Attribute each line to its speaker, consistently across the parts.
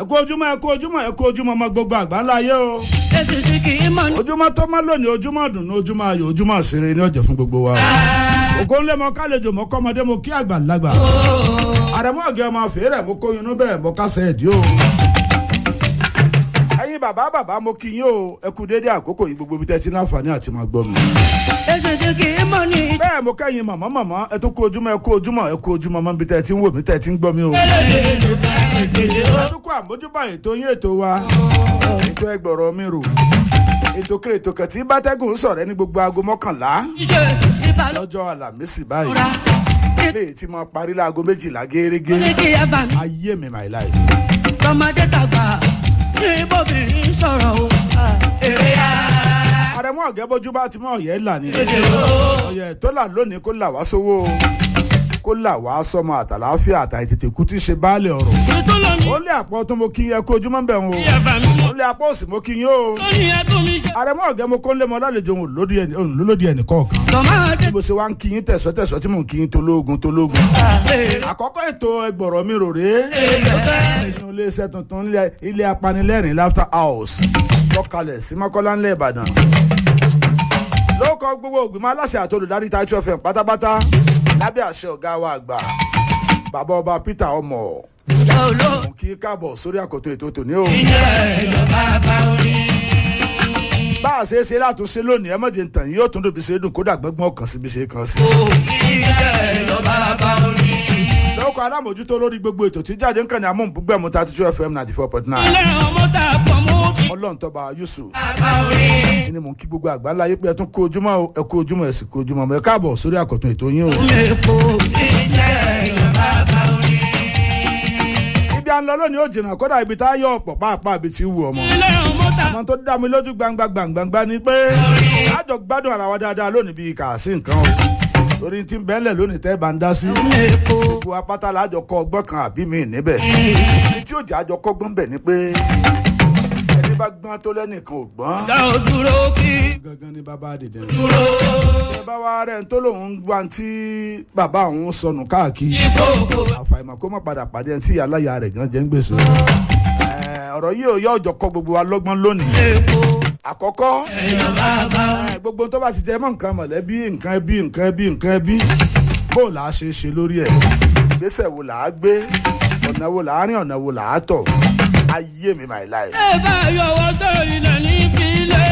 Speaker 1: ẹ kú ojúmọ́ ẹ kú ojúmọ́ ẹ kú ojúmọ́ ọmọ gbogbo àgbáńlá ayé o.
Speaker 2: èsì sí kì í mọ̀ ní.
Speaker 1: ojúmọ́ tó má lónìí ojúmọ́ dùnú ojúmọ́ ayọ̀ ojúmọ́ ṣeré ní ọ̀jẹ̀ fún gbogbo wa. ògo ńlẹ̀ mọ kálejò mọ kọ́mọdé mo kí àgbà lágbà. àrẹ̀mọ́ ọ̀gẹ́ ọmọ fèrè mo kó inú bẹ́ẹ̀ mo kásẹ̀ ẹ̀dí o. ẹ̀yin bàbá bàbá mo kí yín o ẹ kú dédé àkókò yìí gbogbo ibi tẹ́ ti ní àǹfààní àti máa gbọ́ mi.
Speaker 2: èsì sí kì í mọ̀ ní.
Speaker 1: bẹ́ẹ̀ mo kẹ́yìn màmá màmá ẹ tún kú ojúmọ́ ẹ kú ojúmọ́ ẹ kú ojúmọ́ mọ́ ibi tẹ́ ti ń wò mí tẹ́ ti ń gbọ́ mi o. adúkọ àmójúbà ètò yín ètò wa ètò ẹgbọ̀rọ̀ mi rò ètò kéré ètò kẹtì bátẹ́gùn sọ̀rẹ́ ní gbogbo aago mọ́kànlá
Speaker 2: ìjọ ìbálò
Speaker 1: lọ́jọ́ àlàmísì báyìí
Speaker 2: ra
Speaker 1: léyìí tí mo parí láago méjìlá
Speaker 2: ní
Speaker 1: gẹ́gẹ́
Speaker 2: kí ẹ bá mi.
Speaker 1: ayé mi my life.
Speaker 2: tọmọdé tàgbà ní bóbìnrin sọ̀rọ̀ o. èrè ya.
Speaker 1: àrẹ̀mú ọ̀gẹ́ bójú bá ti mọ ọ̀yẹ́ là ní. ọ̀yẹ́ tó là lónìí kó là wá sówó o kó là wá sọmọ àtàláfíà àtàìtètè kú tí í ṣe baálé ọ̀rọ̀.
Speaker 2: tuntun lónìí.
Speaker 1: ó lé àpọ̀ tó mo kí ẹ kó ojúmọ́ bẹ̀ ń o
Speaker 2: kí ẹ bá mi mọ̀.
Speaker 1: ó lé àpọ̀ òsì mo kí yín o.
Speaker 2: lónìí ẹdùn mi ṣe.
Speaker 1: àrẹ̀mú ọ̀gẹ́ mo kó ń lé mọ lálejò òun lódì ẹni òun lólódì ẹnì kọ̀ọ̀kan.
Speaker 2: tọmọdé
Speaker 1: bó ṣe wá ń kí yín tẹ̀sọ́ tẹ̀sọ́ tí mò ń kí yín tológun tológun.
Speaker 2: èrè
Speaker 1: àkọ́kọ́ ètò ẹgbọ̀rọ̀ mi rò rèé nínú iléeṣẹ́ tuntun ilé- ilé apanilẹ́rìn laughter house lọ́kàlẹ̀ sí mọ́kọ́lá ńlẹ̀ ìbàdàn. lóòkọ́ gbogbo ògbìmọ̀ aláṣẹ àti olùdarí Taichu FM pátápátá lábẹ́ àṣẹ ọ̀gá wa àgbà bàbá ọba Peter ọmọ
Speaker 2: olóò.
Speaker 1: mo kí í káàbọ̀ sórí àkótó ètò tòní o.
Speaker 2: ìjẹ́ lọ bàbá orí.
Speaker 1: bá a ṣe é ṣe látúnṣe lónìí ẹ mọ̀jẹ̀ ntàn yìí yóò tún dòbí ṣe é dùn kódà gbẹ́gbọ́n kan síbi ṣe é kan sí.
Speaker 2: ìjẹ́ lọ bàbá orí.
Speaker 1: lóòkọ́ alámòjútó lórí gbogbo ètò tí jáde ń kàn ní amóhùnbúgbẹ̀mú Taichu FM ninety four point nine
Speaker 2: ilé ọmọ tá a pọ̀ mú bí.
Speaker 1: ọlọ́run tọ́ba Yusuf
Speaker 2: bàbá orí.
Speaker 1: ẹni mò ń kí gbogbo àgbáńlá yé pé ẹ tún kó ojúmọ́ o ẹ kó ojúmọ́ ẹ sì kó ojúmọ́ ọmọ ẹ káàbọ̀ sórí àkọ́tún ètò yín o.
Speaker 2: Èpo ìjẹ́ lọ bàbá orí.
Speaker 1: ibi à ń lọ lónìí ó jìnnà kódà ibi tá a yọ ọ̀pọ̀ pàápàá ibi tí wù ọmọ.
Speaker 2: ilé ọmọ tá a
Speaker 1: ọmọ tó dá mi lójú gbangba gbangba ni pé àjọ gbádùn ara wa dáadáa lónìí bíi kà sí nǹkan o torí tí ń bẹ́ẹ̀lẹ̀ lónìí tẹ́ bá ń dá sí.
Speaker 2: Èpo
Speaker 1: gbogbo apáta lájọ kọ́ ọgbọ́n kan àbí mi níbẹ̀ ní tí òjò àjọ kọ́gbọ́n bẹ̀ ni pé ẹni bá gbọ́n tó lẹ́nìkan ò gbọ́n
Speaker 2: dá o dúró kí
Speaker 1: gangan ni bàbá dìde rẹ̀.
Speaker 2: dúró.
Speaker 1: bá wa rẹ̀ ń tó lòun wá tí bàbá òun sọnù káàkiri
Speaker 2: Ìkókó
Speaker 1: àfàìmọ̀ kó má padà pàdé ẹni tí aláya rẹ̀ gan jẹ́ ń gbèsè. Ẹ̀, ọ̀rọ̀ yìí ò yọ ọjọ́ kọ́ gbogbo wa lọ́gbọ́n lónìí.
Speaker 2: èpo
Speaker 1: àkọ́kọ́
Speaker 2: lọ bàbá
Speaker 1: ẹ̀, gbogbo tó bá ti jẹ mọ́ nǹkan mọ̀lẹ́bí nǹkan ẹbí nǹkan ẹbí nǹkan ẹbí bó là á ṣe é ṣe lórí ẹ̀ ìgbésẹ̀ wo là á gbé ọ̀nà wo là á rìn ọ̀nà wo là á tọ̀ ayé mi my life.
Speaker 2: ẹ bá yọwọ́ sọ ilẹ̀ níbi ilé.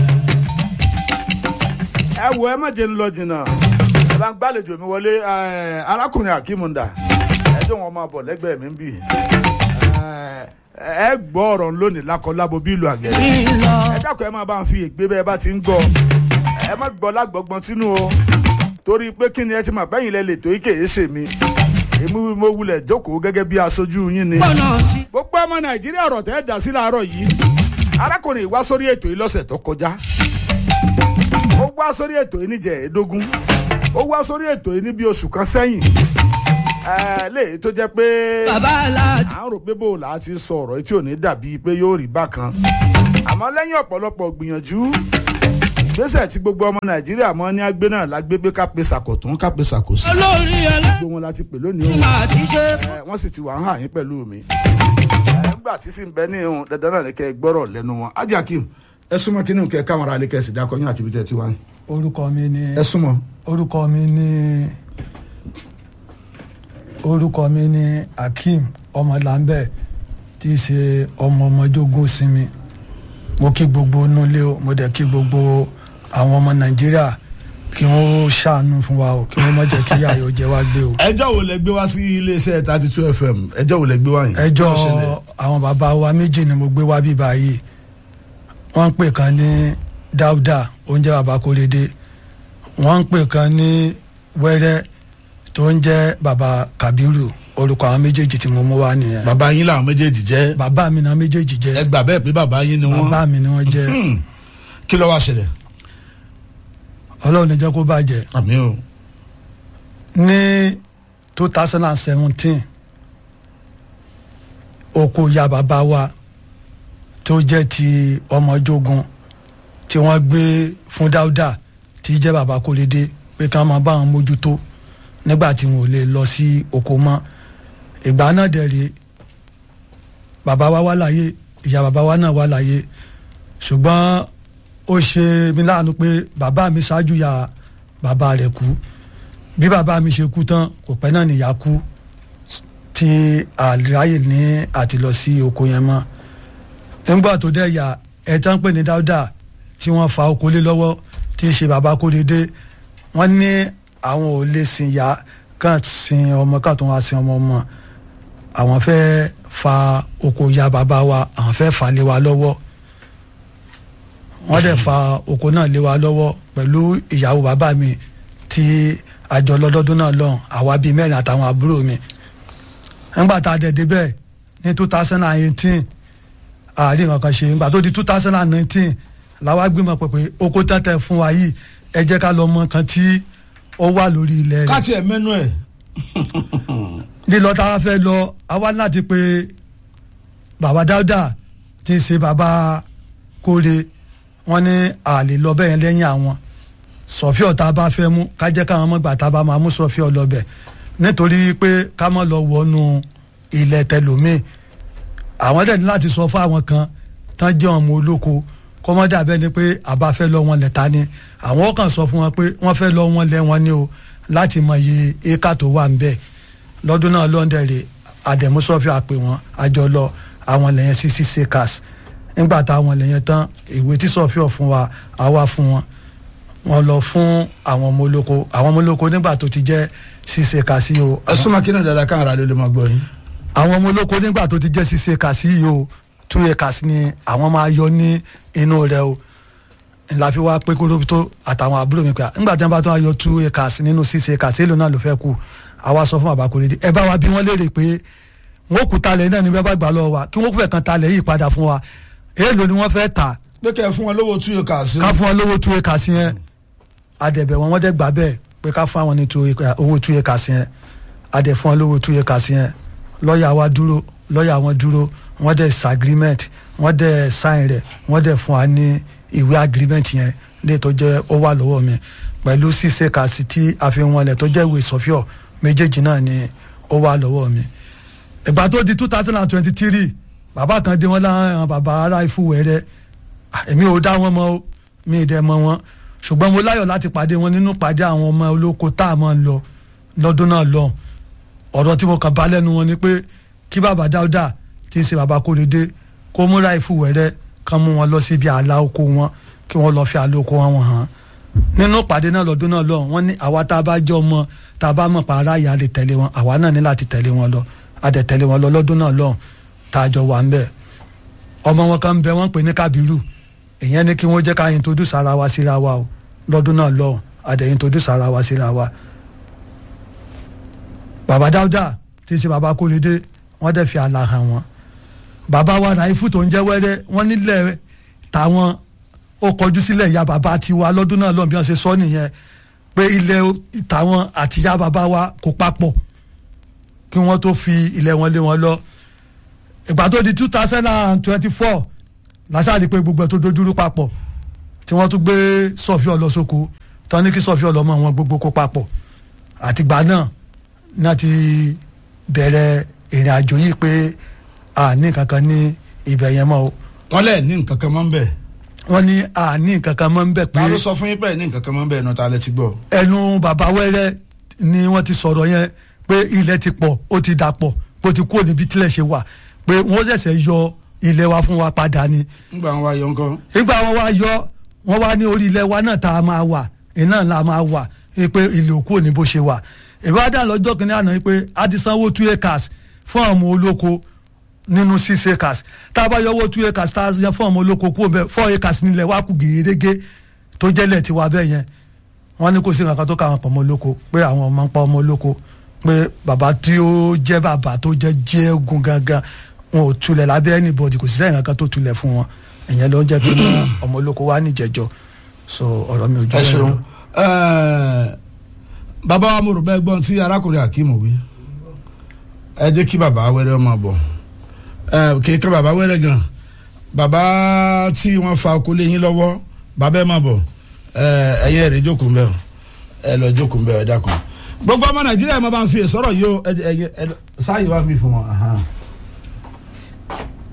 Speaker 1: ẹ wo ẹ má jẹ́ ń lọ jìnnà ẹ bá ń gbàlejò mi wọlé ẹ, arákùnrin akímúndà ẹ jẹ́ wọn máa bọ̀ lẹ́gbẹ̀ẹ́ mi ń bì ẹ, ẹ gbọ́ ọ̀rọ̀ lónìí lákọlábo bí ìlú àgẹ̀rẹ̀
Speaker 2: ìlọ
Speaker 1: ẹ dákun ẹ máa bá ń fi ègbé bẹ́ẹ̀ bá ti ń gbọ́ ẹ má gbọ́ lágbọ́gbọ́n sínú o torí pé kí ni ẹ ti mà bẹ́yìn lẹ lè tó ike èé ṣe mi èmi mo wulẹ̀ jókòó gẹ́gẹ́ bí aṣojú yín ni
Speaker 2: pọ̀nà sí.
Speaker 1: gbogbo ọmọ nàìjíríà ọ̀rọ̀ tẹ́ ẹ dá sí láàárọ̀ yìí arákùnrin wá sórí ètò yìí lọ́sẹ̀ tó kọjá ó wá sórí ètò yìí níjẹ̀ẹ́dógún ó wá sórí ètò yìí ní bí oṣù kan sẹ́yìn ẹ̀ẹ́ léyìí tó jẹ́ pé
Speaker 2: bàbá aláàjì
Speaker 1: à ń rò pé bó o là á ti sọ ọ̀rọ̀ yìí tí ò ní dàbí pé yóò rí bákan àmọ́ lẹ́yìn ọ̀pọ̀lọpọ̀ gbìyànjú ìgbésẹ̀ tí gbogbo ọmọ nàìjíríà mọ́ ní agbé náà lágbé pé ká pe sàkótún ká pe sàkósí
Speaker 2: olórí ẹlẹ́tìmọ̀
Speaker 1: gbogbo wọn la ti pè lónìí o
Speaker 2: àti ṣe
Speaker 1: ẹ, wọ́n sì ti wà ń hàn yín pẹ̀lú mi. ẹ, nígbà tí sì ń bẹ ní ihun dandan náà ni kẹ́ ẹ gbọ́rọ̀ lẹ́nu wọn. Hajji Akeem ẹ súnmọ́ kí ni kẹ́ ẹ káwọn ará ilé kẹ́ ẹ sì dákọ̀ yín àti ibi tẹ́ ẹ ti wá ní.
Speaker 3: orúkọ mi ni
Speaker 1: ẹ súnmọ́.
Speaker 3: orúkọ mi ni orúkọ mi ni Akeem ọmọlàmbẹ tí í ṣe ọmọ ọmọdógún sinmi mo kí gbogbo nulẹ o mo dẹ̀ kí gbogbo àwọn ọmọ Nàìjíríà kí wọ́n ṣàánú fún wa o kí wọ́n má jẹ́ kí yàyò jẹ wá gbé o.
Speaker 1: ẹjọ́ wo lẹ gbé wá sí iléeṣẹ́ thirty two fm ẹjọ́ wo lẹ gbé wá yìí.
Speaker 3: ẹjọ́
Speaker 1: Kí ló ṣẹlẹ̀?
Speaker 3: àwọn bàbá wa méjì ni mo gbé wá bí báyìí wọ́n ń pè kan ní Dáúdà oúnjẹ bàbá Kórédé wọ́n ń pè kan ní Wẹ́rẹ́ tó ń jẹ́ bàbá Kàbírù orúkọ àwọn méjèèjì tí mo mú wá nìyẹn
Speaker 1: bàbá yín làwọn méjèèjì jẹ́
Speaker 3: bàbá mi náà méjèèjì
Speaker 1: ẹ
Speaker 3: jẹ́
Speaker 1: gbà bẹ́ẹ̀ pé bàbá yín ni wọ́n.
Speaker 3: bàbá mi ni wọ́n jẹ́
Speaker 1: Hmm. kí ló wá ṣẹlẹ̀.
Speaker 3: Ọlọ́run ní jẹ́ kó bàjẹ́
Speaker 1: àmì o.
Speaker 3: ní two thousand and seventeen oko ya bàbá wa tó jẹ́ ti ọmọjogun tí wọ́n gbé fún Dáúdà tí jẹ́ bàbá Kórédé pé kí wọ́n máa bá wọn mójútó nígbà tí wọn ò lè lọ sí oko mọ́ ìgbà náà dẹ̀ rèé bàbá wa wà láyé ìyá bàbá wa náà wà láyé ṣùgbọ́n ó ṣe mí láàánú pé bàbá mi ṣáájú ya bàbá rẹ̀ kú bí bàbá mi ṣe kú tán kò pẹ́ náà nìyá kú tí àráyè ní àti lọ sí oko yẹn mọ́ nígbà tó dẹ̀ yà ẹ̀ tán pè ní dáúdà tí wọ́n fa oko lé lọ́wọ́ tí í ṣe bàbá kódédé wọ́n ní àwọn ò lè sin ìyá kàn sin ọmọ kàn tó wá sin ọmọ ọmọ àwọn fẹ́ fa oko ya bàbá wa àwọn fẹ́ fà lé wa lọ́wọ́ wọ́n dẹ̀ fa oko náà lé wa lọ́wọ́ pẹ̀lú ìyàwó bàbá mi tí àjọ lọ́dọ́dún náà lọ́hùn àwa bíi mẹ́rin àtàwọn àbúrò mi nígbà tá a dẹ̀ débẹ̀ ní two thousand and eighteen àárín nǹkan ṣe nígbà tó di two thousand and nineteen làwa gbìmọ̀ pé pé oko tẹ́tẹ́ fún wa yìí ẹ jẹ́ ká lọ mọ nǹkan tí ó wà lórí ilẹ̀ rẹ̀
Speaker 1: káàtì ẹ̀ mẹ́nu ẹ̀
Speaker 3: lílọ tá a fẹ́ lọ àwa láti pé bàbá dáúdà tí ń ṣe bàbá kóre wọn ní àlè lọ bẹ́ẹ̀ lẹ́yìn àwọn sọfíọ tá a bá fẹ́ mú ká jẹ́ káwọn mọ̀gbà tá a bá máa mú sọfíọ lọ́bẹ̀ nítorí pé ká má lọ wọnú ilẹ̀ tẹlómìn àwọn dẹ̀ ní láti sọ fún àwọn kan tán jẹ́ ọmọ olóko kọ́mọ́dà bẹ́ẹ̀ ni pé àbá fẹ́ lọ wọn lẹ́ta ni àwọn kan sọ fún wọn pé wọ́n fẹ́ lọ wọn lẹ́ wọn ni o láti mọ iye éka tó wà ń bẹ̀ lọ́dún náà lọ́ndẹ̀rẹ̀ àdẹ̀músọ́fì àpè wọn àjọ lọ àwọn lẹ́yìn sí six acres nígbà táwọn lẹ́yìn tán ìwé tí sọ́fíọ̀ fún wa àwa fún wọn wọn lọ fún àwọn ọmọ olóko àwọn ọmọ olóko nígbà tó ti jẹ́ six acres yìí o
Speaker 1: ẹ súnmọ́ kí náà dáadáa káàrà ló lè máa gbọ́ yín.
Speaker 3: àwọn ọmọ olóko nígbà tó ti jẹ́ six acres yìí o two acres ni àwọn máa yọ ní inú rẹ̀ o la fi wá pé kólóbi tó àtàwọn àbúrò mi pé à, nígbà tí wọn bá tó wá yọ two acres nínú six acres èlò náà ló fẹ́ kú àwa sọ fún bàbá kórèdé ẹ bá wa bí wọ́n léèrè pé wọ́n kú talẹ̀ náà ní bẹ́ẹ̀ bá gbà lọ́wọ́ wa kí wọ́n kú fẹ́ kan talẹ̀ yìí padà fún wa èèlò ni wọ́n fẹ́ tà
Speaker 1: pé kẹ́ ẹ fún wọn lówó two acres.
Speaker 3: ká fún wọn lówó two acres yẹn adẹ̀bẹ̀ wọn wọ́n dẹ̀ gbà bẹ́ẹ̀ pé ká fún àwọn ní two acre- owó two acres yẹn adẹ̀ fún wọn lówó two acres yẹn lọ́ọ̀yà wa dúró lọ́ọ̀yà wọn dúró wọ́n dẹ̀ sa agreement wọ́n dẹ̀ sign rẹ̀ wọ́n dẹ̀ fún wa ní ìwé agreement yẹn lè tó jẹ́ ó wà lọ́wọ́ mi pẹ̀lú six acres tí a fi wọn lẹ̀ tó jẹ́ ìwé sọ́fíọ̀ méjèèjì náà ni ó wà lọ́wọ́ mi ìgbà tó di two thousand and twenty three bàbá kan dé wọn láwọn bàbá ará ìfúwẹ̀rẹ̀ èmi ò dá wọn mọ̀ o mi ì dẹ̀ mọ̀ wọn ṣùgbọ́n mo láyọ̀ láti pàdé wọn nínú pàdé àwọn ọmọ olóko tá a máa ń lọ lọ́dún náà lọ ọ̀rọ̀ tí mo kàn bá lẹ́nu wọn ni pé kí bàbá dáúdà tí í ṣe bàbá kórèdé kó múra ìfúwẹ̀rẹ̀ kan mú wọn lọ síbi àlà oko wọn kí wọ́n lọ fi àlà oko wọn hàn nínú pàdé náà lọ́dún náà lọ wọ́n ní àwa tá a bá jọ ọmọ tá a bá mọ̀ pa ara ìyá lè tẹ̀lé wọn àwa náà ní láti tẹ̀lé wọn lọ a dẹ̀ tẹ̀lé wọn lọ lọ́dún náà lọ tá a jọ wà ń bẹ̀ ọmọ wọn kan ń bẹ wọ́n pè ní kábírù ìyẹn ní kí wọ́n jẹ́ ká introduce ara wa síra wa o lọ́dún náà lọ a dẹ̀ introduce ara wa síra wa bàbá dáúdà tí í ṣe bàbá kólédé wọ́n dẹ̀ fi àlà hàn wọ́n bàbá wa ràìfù tó ń jẹ́ wẹ́rẹ́ wọ́n nílẹ̀ tàwọn ó kọjú sílẹ̀ ìyá bàbá tiwa lọ́dún náà lọ́n bí wọ́n ṣe sọ nìyẹn pé ilẹ̀ tàwọn àti ìyá bàbá wa kò papọ̀ kí wọ́n tó fi ilẹ̀ wọn lé wọn lọ ìgbà tó di two thousand and twenty-four lásàdì pé gbogbo ẹ̀ tó dojúrú papọ̀ tí wọ́n tún gbé sọ̀fí ọlọ́sọ́kù tán ní kí sọ̀fí ọlọ́mọ wọn gbogbo kó papọ̀ àtìgbà náà náà ti bẹ̀rẹ̀ ìrìn àjò yìí pé àní kankan ní ibẹ̀ yẹn mọ́ o
Speaker 1: wọ́n lẹ̀ ní nǹkan kan máa ń bẹ̀.
Speaker 3: wọ́n ní àní kankan mọ́ ń bẹ̀ pé
Speaker 1: ta ló sọ fún yín pé ní nǹkan kan máa ń bẹ̀ ẹnu ta lẹ ti gbọ́.
Speaker 3: ẹnu bàbá wẹ́rẹ́ ni wọ́n ti sọ̀rọ̀ yẹn pé ilẹ̀ ti pọ̀ ó ti dà pọ̀ pé ó ti kúrò níbi tílẹ̀ ṣe wà pé wọ́n ṣẹ̀ṣẹ̀ yọ ilẹ̀ wa fún wa padà ni
Speaker 1: nígbà wọn wá yọ nǹkan.
Speaker 3: nígbà wọn wá yọ wọn wá ní orí ilẹ̀ wa náà tá a máa wà iná la máa wà pé ilé òkú ò ní bó ṣe wà ìwádà lọ́jọ́ kìíní àná pé a ti sanwó two acres fún àwọn ọmọ olóko nínú six acres tá a bá yọ owó two acres tá a yan fún ọmọ olóko kú ọbẹ̀ four acres nílẹ̀ wa kù gèrègé tó jẹ́lẹ̀ tiwa bẹ́ẹ̀ yẹn wọ́n ní kò sí nǹkan tó ká àwọn pọ̀ ọmọ olóko pé àwọn ọmọ ń pa ọmọ olóko pé bàbá tí ó jẹ́ bàbá tó jẹ́ jẹ́gun gangan wọn ò tulẹ̀ lábẹ́ anybody kò sí sẹ́yìn kankan tó tulẹ̀ fún wọn ìyẹn ló ń jẹ́ kí ọmọ olóko wá níjẹ̀jọ́ so ọ̀rọ̀ mi ò jù
Speaker 1: ẹ
Speaker 3: bẹ́ẹ̀
Speaker 1: ṣeun
Speaker 3: lọ.
Speaker 1: Ẹ, bàbá wa mo rò bẹ́ẹ̀ gbọ́n tí arákùnrin akeem wí ẹ jẹ́ kí bàbá wẹ́rẹ́ ọmọ bọ̀ ẹ kì í kọ́ bàbá wẹ́rẹ́ gan bàbá tí wọ́n fa oko lé yín lọ́wọ́ bàbá ẹ má bọ̀ ẹ ẹ̀yin ẹ̀rẹ́ jókòó mbẹ́ o ẹ lọ jókòó mbẹ́ o ẹ dákun gbogbo ọmọ nàìjíríà ẹ má bá ń fi sọ̀rọ̀ yìí o ẹ ẹ ẹ sáyé wá fi fún wọn. ahan.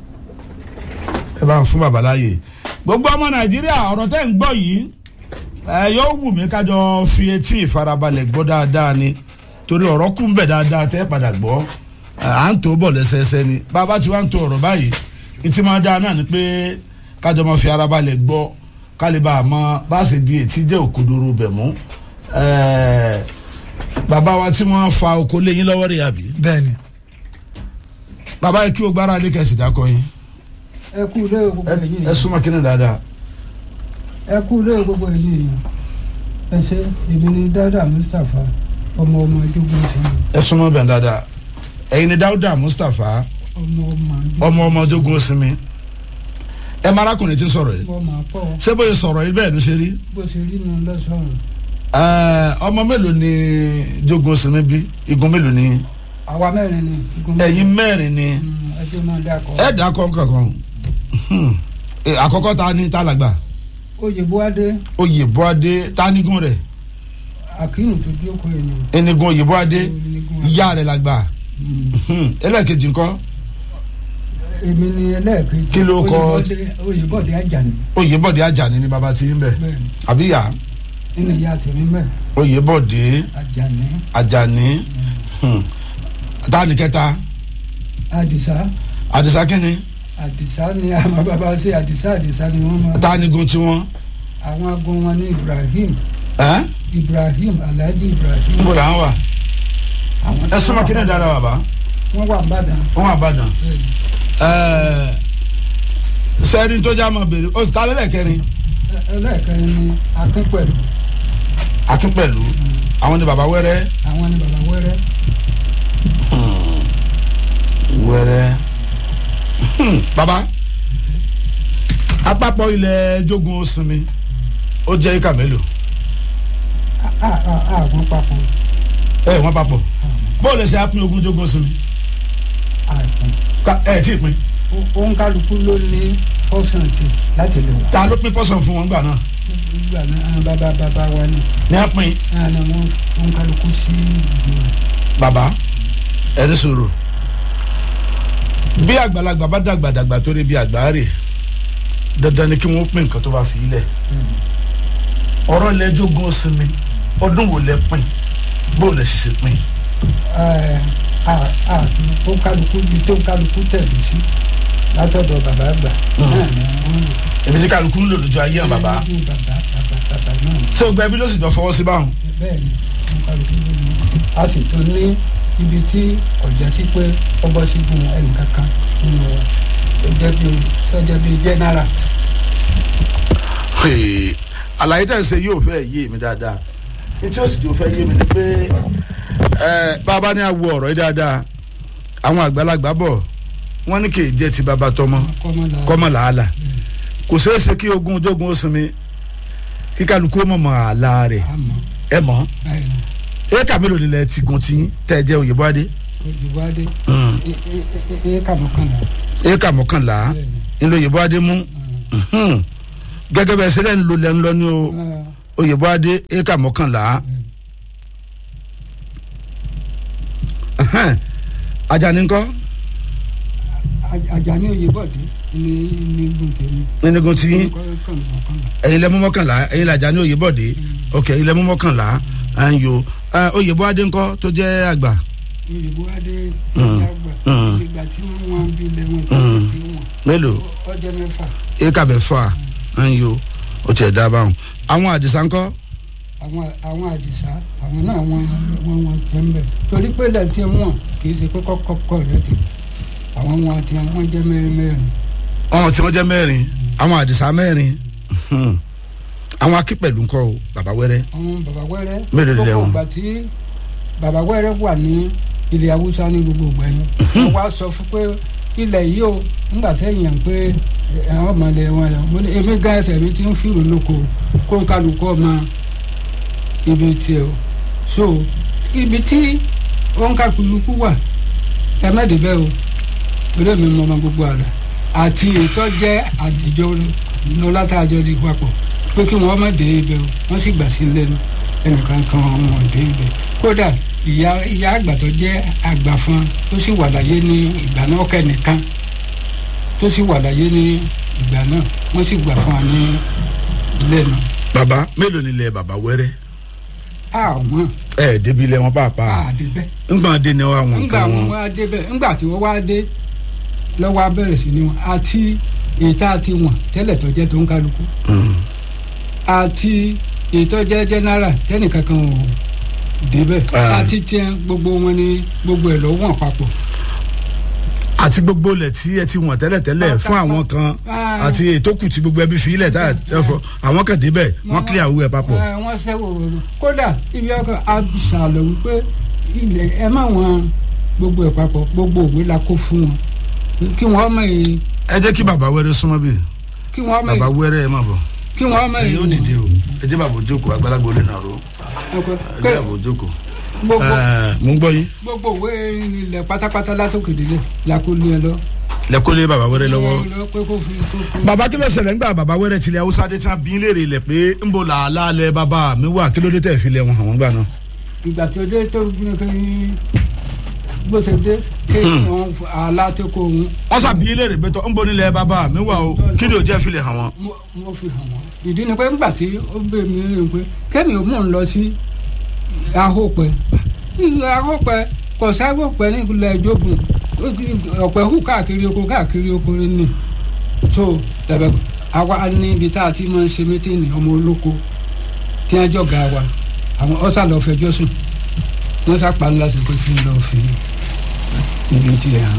Speaker 1: bá ń fún bàbá láàyè gbogbo ọmọ nàìjíríà ọ̀rọ̀ tẹ́ ń gbọ́ yìí ẹ yóò wù mí kájọ fi etí ìfarabalẹ̀ gbọ́ dáadáa ni torí ọ̀rọ̀ kù ń bẹ̀ dáadáa tẹ́ padà gbọ́ ẹ, à ń tó bọ̀ lẹ́sẹẹsẹ ni bàbá tí wàá ń to ọ̀rọ̀ báyìí ìtì máa dáa náà ni pé kájọ máa fi arabalẹ̀ gbọ́ kálíbà àmọ́ bá a ṣe di ètí jẹ́ òkodoro bẹ̀ mú ẹ, bàbá wa tí wọ́n fa oko léyìn lọ́wọ́ rẹ̀ àbí
Speaker 3: bẹ́ẹ̀ ni
Speaker 1: bàbá yìí kí o gbára lé kẹsì dákọ yín
Speaker 4: ẹ kú lé gbogbo
Speaker 1: ẹ
Speaker 4: èyí
Speaker 1: ẹ súnmọ́ kínní dáadáa
Speaker 4: ẹ kú lé gbogbo èyí ẹ ṣe èmi ni dada mustapha ọmọ ọmọ ẹdógún sí mi
Speaker 1: ẹ súnmọ́ bẹ̀ dáadáa ẹ̀yin ni dáúdà mustapha
Speaker 4: ọmọ ọmọ
Speaker 1: ọmọ ọmọ ọdógún sinmi ẹ máa arákùnrin tí ń sọ̀rọ̀ yìí
Speaker 4: ọmọ àpọ
Speaker 1: ṣé bóyá sọ̀rọ̀ yìí bẹ́ẹ̀ ló ṣe rí
Speaker 4: bó ṣe rí nu lọ́sọ̀rọ̀
Speaker 1: Ẹ, ọmọ mélòó ni jogun sinmi bí igun mélòó ni
Speaker 4: àwa mẹ́rin ni igun
Speaker 1: ẹ̀yin mẹ́rin ni
Speaker 4: ẹjọ́ máa dákọ̀
Speaker 1: ẹ dà kọ́ kankan Hmm. Ẹ, àkọ́kọ́ ta ni tálàgbà
Speaker 4: oyè buwade
Speaker 1: oyè bọ́adé tánigun rẹ̀
Speaker 4: akínú tó dé oko yìí ni
Speaker 1: ẹnigun oyè bọ́adé
Speaker 4: Onígun.
Speaker 1: ìyá rẹ̀ làgbà Hmm. ẹlẹ́ẹ̀kejì ńkọ́
Speaker 4: èmi ni ẹlẹ́ẹ̀kejì
Speaker 1: Kí ló kọ-
Speaker 4: Oyèbọ̀dé- oyèbọ̀dé ajani
Speaker 1: oyè bọ́dé ajani ni bàbá ti ń bẹ̀
Speaker 4: bẹ́ẹ̀ ni
Speaker 1: àbí yá
Speaker 4: nínú ìyá tèmi bẹ́ẹ̀
Speaker 1: oyè bọ́dé
Speaker 4: ajani
Speaker 1: ajani Hmm. táni kẹta
Speaker 4: adisa
Speaker 1: àdìsá kínni
Speaker 4: adisa ni àwọn bàbá ṣe adisa adisa ni wọ́n máa
Speaker 1: tánigun tiwọn
Speaker 4: àwọn agun wọn ní ibrahim
Speaker 1: ẹ
Speaker 4: ibrahim alhaji ibrahim
Speaker 1: níbo là ń wà
Speaker 4: àwọn
Speaker 1: ẹ súnmọ́ kínní dáadáa bàbá
Speaker 4: wọ́n wà nìbàdàn
Speaker 1: wọn wà bàdàn ẹ sẹ́ni tó já máa béèrè ó ta lẹ́lẹ̀ kẹrin
Speaker 4: ẹlẹ́ẹ̀kẹrin ni akin pẹ̀lú
Speaker 1: akin pẹ̀lú àwọn ni bàbá wẹ́rẹ́
Speaker 4: àwọn ni bàbá wẹ́rẹ́
Speaker 1: wẹ́rẹ́ Hmm. bàbá àpapọ̀ ilẹ̀ jogun sinmi ó jẹ́ ìka mélòó
Speaker 4: a a a àwọn papọ̀
Speaker 1: ẹ wọ́n papọ̀ bóòlù ẹsẹ̀ á pín ogún jogun sinmi
Speaker 4: àìpọ̀
Speaker 1: Ká- ẹ tí ì pín
Speaker 4: òun kálukú ló ní fọ́sàn tì láti lè wà
Speaker 1: ta ló pín pọ́sàn fún wọn gbà náà
Speaker 4: nígbà náà àwọn bàbá bàbá wa ni
Speaker 1: ní á pín
Speaker 4: náà ni wọ́n òun kálukú sí ìgbìmọ̀
Speaker 1: bàbá ẹni sọ̀rọ̀ bí àgbàlagbà bá dàgbà dàgbà tó rí bí àgbà rè dandan ni kí wọ́n pín nǹkan tó bá fi ilẹ̀ ọ̀rọ̀ ilẹ̀ jogun sinmi ọdún wo lẹ pín bóòlù ẹ sì ṣe pín
Speaker 4: ẹ a a òun kálukú ibi tó kálukú tẹ̀lé sí látọ̀dọ̀ bàbá àgbà náà ni wọ́n lò.
Speaker 1: èmi tí kálukú ń lò lójú ayé hàn bàbá
Speaker 4: lójú bàbá bàbá bàbá náà ni.
Speaker 1: ṣé o gba ẹbí ló sì jọ fọwọ́ sí báwọn
Speaker 4: bẹ́ẹ̀ ni òun kálukú ló ní a sì tún ní ibi tí ọ̀jà sí pé ọgbọ́n sí gun ẹnìkankan nínú wa sọjọ́ bíi sọjọ́ bíi jẹ́nẹ́rà
Speaker 1: Hey, àlàyé tẹ̀ ń ṣe yóò fẹ́ yé mi dáadáa etí ó sì jò fẹ́ yé mi ni pé ẹ bàbá ní àwọ ọ̀rọ̀ yìí dáadáa àwọn àgbàlagbà bọ̀ wọ́n ní kì í jẹ́ ti bàbá tọmọ
Speaker 4: kọ́mọlá
Speaker 1: kọ́mọ làálà kò ṣeé ṣe kí ogun ojógun ó sinmi kí kálukú ó mọ̀mọ́ àlà rẹ̀
Speaker 4: àmọ́
Speaker 1: ẹ mọ̀
Speaker 4: báyìí ni
Speaker 1: éèkà mélòó nílẹ̀ ti gun tí tẹ́ ẹ jẹ́ òyìnbó adé
Speaker 4: ojúwádé éékà mọ́kànlá
Speaker 1: éèkà mọ́kànlá
Speaker 4: bẹ́ẹ̀ ni.
Speaker 1: ńlọ òyìnbó adé mú Mhm. gẹ́gẹ́ bẹ́ẹ̀ sẹ́lẹ̀ ń lo lẹ́ ń lọ ní o òyìnbó adé éèkà mọ́kànlá Ẹhẹ́n. Àjàní ńkọ́
Speaker 4: Àjàní Oyèbọ̀dé ní ní gbòǹtẹ̀mí
Speaker 1: nínigun tí
Speaker 4: mọ́kànlá
Speaker 1: ẹ̀yin lẹ́mú mọ́kànlá ẹ̀yin làjàní òyìnbọ̀dé ok ẹ̀yin lẹ́mú mọ́kànlá ẹ̀yọ òyìnbó adé ńkọ́ tó jẹ́ àgbà
Speaker 4: Oyèbọ̀dé
Speaker 1: Mm.
Speaker 4: ìjàgbà
Speaker 1: Mm.
Speaker 4: ìgbà tí wọ́n wọ́n bí lẹ́wọ̀n tí
Speaker 1: Mm.
Speaker 4: wọ́n ti wọ̀n
Speaker 1: mélòó
Speaker 4: ọjọ́ mẹ́fà
Speaker 1: éèkà mẹ́fà ẹ̀yọ ó tiẹ̀ dá báwọn àwọn àdìsá ńkọ́
Speaker 4: àwọn àwọn àdìsá àwọn náà wọ́n wọ́n wọ́n tẹ́ ń bẹ̀ torí pé lẹ́tí wọn kì í ṣe pé kọ́kọ́ rẹ̀ ti àwọn wọn àti wọn jẹ́ mẹ́rin mẹ́rin
Speaker 1: ọmọ tí wọ́n jẹ́ mẹ́rin àwọn àdìsá mẹ́rin Hmm. àwọn akípẹ̀lú ńkọ́ o bàbá wẹ́rẹ́
Speaker 4: àwọn bàbá wẹ́rẹ́
Speaker 1: Mélòó lẹ wọn?
Speaker 4: ìgbà tí bàbá wẹ́rẹ́ wà ní ilẹ̀ haúsá ní gbogbo ìgbà yẹn wọ́n wá sọ fún pé ilẹ̀ yìí o ńgbà tẹ̀yàn pé àwọn ọmọdé wọn lọ mo ní èmi gan ẹsẹ̀ mi ti ń fìrò lóko kó ń kálukú ọmọ ibi tiẹ̀ o so ibi tí ó ń kálukú wà ẹ mẹ́ẹ̀dì bẹ́ẹ̀ o eré mi mọ ọmọ gbogbo àlà àti ètò jẹ́ àdìjọ lọ́lá tá a jọ di papọ̀ pé kí wọ́n má dé ibẹ̀ o wọ́n sì gbà sí lẹ́nu ẹnìkan kan wọn dé ibẹ̀ kódà ìyá ìyá àgbà tó jẹ́ àgbà fún tó sì wà láyé ní ìgbà náà kẹ́nìkan tó sì wà láyé ní ìgbà náà wọ́n sì gbà fún wa ní ilé náà.
Speaker 1: bàbá mélòó nílẹ̀ bàbá wẹ́rẹ́
Speaker 4: a ò mọ̀
Speaker 1: ẹ ẹ̀ débi ilẹ̀ wọn pàápàá
Speaker 4: a dé bẹ́ẹ̀.
Speaker 1: ńgbà dé ni wọn
Speaker 4: ńgbà
Speaker 1: nǹkan
Speaker 4: wọn
Speaker 1: wọn
Speaker 4: wá dé bẹ́ẹ̀ ńgbà tí wọ́n wá dé lọ́wọ́ abẹ́rẹ́ sí ni wọn àti ètò àti wọn tẹ́lẹ̀ tó jẹ́ tó ń kálukú
Speaker 1: Mm.
Speaker 4: àti ètò jẹ́ general tẹ́nìkankan ò débẹ̀
Speaker 1: Ah.
Speaker 4: àti tiẹ̀ gbogbo wọn ni gbogbo ẹ̀ lọ́wọ́ papọ̀.
Speaker 1: àti gbogbo ilẹ̀ tí ẹ ti wọ̀n tẹ́lẹ̀tẹ́lẹ̀ fún àwọn kan
Speaker 4: Ah.
Speaker 1: àti ètò kù tí gbogbo ẹbí fi ilẹ̀ tá ẹ fọ àwọn kan débẹ̀ wọ́n kílẹ̀ àwọ̀ ẹ̀ papọ̀.
Speaker 4: ẹ wọ́n sẹ́wọ̀ rọ̀rọ̀ kódà ibi ọkọ̀ abisàlọ̀ wípé ilẹ̀ ẹ má wọn gbogbo ẹ̀ papọ̀ gbogbo òwe la kó fún wọn kí wọ́n mọ̀ èyí
Speaker 1: ẹ jẹ́ kí bàbá wẹ́rẹ́ súnmọ́ bí
Speaker 4: kí wọ́n mọ̀
Speaker 1: bàbá
Speaker 4: èyí
Speaker 1: wẹ́rẹ́ ẹ má bọ̀
Speaker 4: kí wọ́n mọ̀
Speaker 1: ẹ
Speaker 4: èyí
Speaker 1: yóò dìde o ẹ jẹ́ bàbá ojókòó àgbàlagbà olè náà ro
Speaker 4: ọkọ̀
Speaker 1: ẹ
Speaker 4: kẹ́
Speaker 1: jẹ́ bàbá ojókòó.
Speaker 4: gbogbo
Speaker 1: Ẹ, mo ń gbọ́ yín
Speaker 4: gbogbo òwe ilẹ̀ pátápátá látòkè délé la kó lé ẹ lọ.
Speaker 1: lẹ́kọ́lé bàbá wẹ́rẹ́ lọ́wọ́.
Speaker 4: Ẹ lọ pé kó fi kó kó.
Speaker 1: bàbá kí ló ṣẹlẹ̀ ńgbà bàbá wẹ́rẹ́ tilẹ̀ haúsá dé tí wọ́n bí ń léèrè ilẹ̀ pé ń bò làálàá lẹ bàbá mi wà kí ló dé tẹ̀ fi lẹ̀ wọn àwọn gbà náà.
Speaker 4: ìgbà tó dé tó gbé kí bó ṣe dé kéèyàn àlá tó kó òun
Speaker 1: wọ́n sàbí ń léèrè pé tọ́ ń bò nílẹ̀ bàbá mi wà o kí ni ò jẹ́ fi lẹ̀ hàn wọ́n.
Speaker 4: mo mo fi hàn wọ́n ìdí ni pé ńgbà tí ó bẹ mi rìn pé kẹ́mi ò mọ̀ ń lọ sí ahópẹ́ ahópẹ́ kò sáhópẹ́ nílẹ̀ ìjókòó ọ̀pẹ hù káàkiri oko káàkiri oko ni so tẹ̀bẹ̀ àwa níbi tá a ti máa ń ṣe mítìnì ọmọ olóko tí wọ́n jọ̀gá wa àwọn ọ̀sà lọ́ọ́ fẹjọ́ sùn wọ́n sá pa ńlá sí pé kí n lọ́ọ́ fi ibi tí ẹ̀ hàn.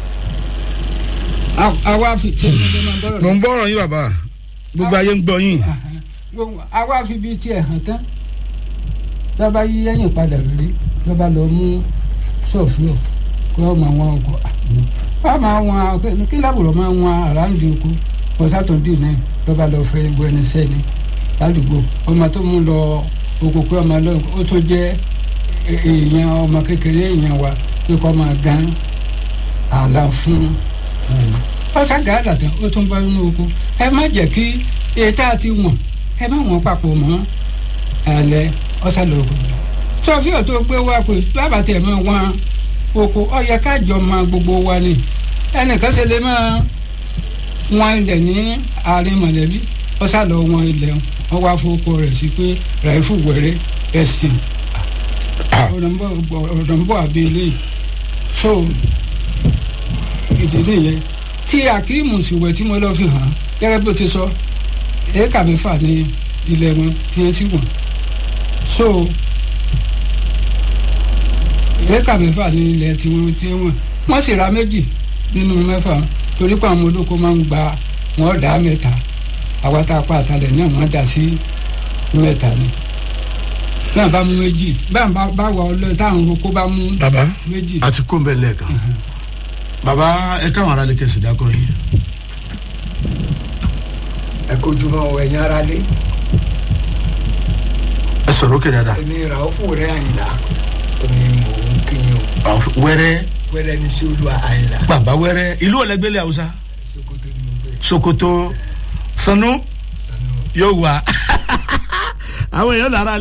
Speaker 4: À- àwa fi ṣe ìdílé máa ń bọ̀rọ̀
Speaker 1: mo ń bọ̀rọ̀ yín bàbá gbogbo ayé ń gbọ́ yín.
Speaker 4: gbogbo àwa fi bíi tiẹ̀ hàn tán lọ́ba yí ẹ̀yìn padà rí lọ́ba lọ mú sọ̀fíọ̀ kí wọ́n máa wọn ọkọ̀ wọ́n máa wọn kí lábùrọ̀ máa wọn àràǹdì oko pọ̀sátọ̀dì náà lọ́ba lọ fẹ́ gbọ́ ẹni sẹ́ni ládùúgbò ọmọ tó mú lọ oko pé ọmọ lọ ó tó jẹ́ è- èèyàn ọmọ kékeré èèyàn wa pé kọ́ máa gan àlà fún òun ọ̀sàgà àdàtàn ó tún bá inú oko ẹ má jẹ́ kí ètò àti wọ̀n ẹ má wọ̀n papọ̀ mọ́ ẹ̀lẹ́ ọ̀sàlọ́gùn sọfíà tó gbé wá pé bàbá tẹ̀ mọ́ wọn oko ọ̀yẹ kájọ mọ gbogbo wa ni ẹnìkan ṣe lè máa wọn ilẹ̀ ní àárín mọ̀lẹ́bí ọ̀sàlọ́ wọn ilẹ̀ wọn wá fowópọ̀ rẹ̀ sí pé ràìfù wẹ̀rẹ̀ ẹ̀sìn ọ̀dọ̀nbọ̀ àbí eléyìí so ìdí nìyẹn tí akíìmù síwẹ̀ tí mo lọ fi hàn gẹ́gẹ́ bó ti sọ èékà mẹ́fà ní ilẹ̀ wọn tí wọ́n ti wọ̀n so èékà mẹ́fà ní ilẹ̀ tí wọ́n ti wọ̀n wọ́n sì ra méjì nínú mẹ́fà torí pé àwọn olóko máa ń gba wọn dá mẹ́ta àwa tá a pa àtàlẹ̀ náà wọ́n dá sí mẹ́ta ni náà bá mú méjì báà bá wà ọlọ́ọ̀ táwọn oko bá mú
Speaker 1: bàbá
Speaker 4: méjì
Speaker 1: àti kó ń bẹ lẹ́ẹ̀kan bàbá ẹ káwọn aráàlú kẹsì dákọ yín.
Speaker 3: ẹ kojúmọ́ ọ ẹ̀yin ara lé
Speaker 1: ẹ sọ̀rọ̀ òkè dáadáa.
Speaker 3: èmi ràófù rẹ àyìnlá omi mò ń kíyìn o
Speaker 1: wẹ́rẹ́
Speaker 3: wẹ́rẹ́ ní sí olú àyìnlá
Speaker 1: bàbá wẹ́rẹ́ ìlú ọ̀lẹ́gbẹ́lẹ̀ haúsá
Speaker 3: sokoto ni mo gbé
Speaker 1: sokoto sanu
Speaker 3: sanu.
Speaker 1: yóò wá àwọn èèyàn lára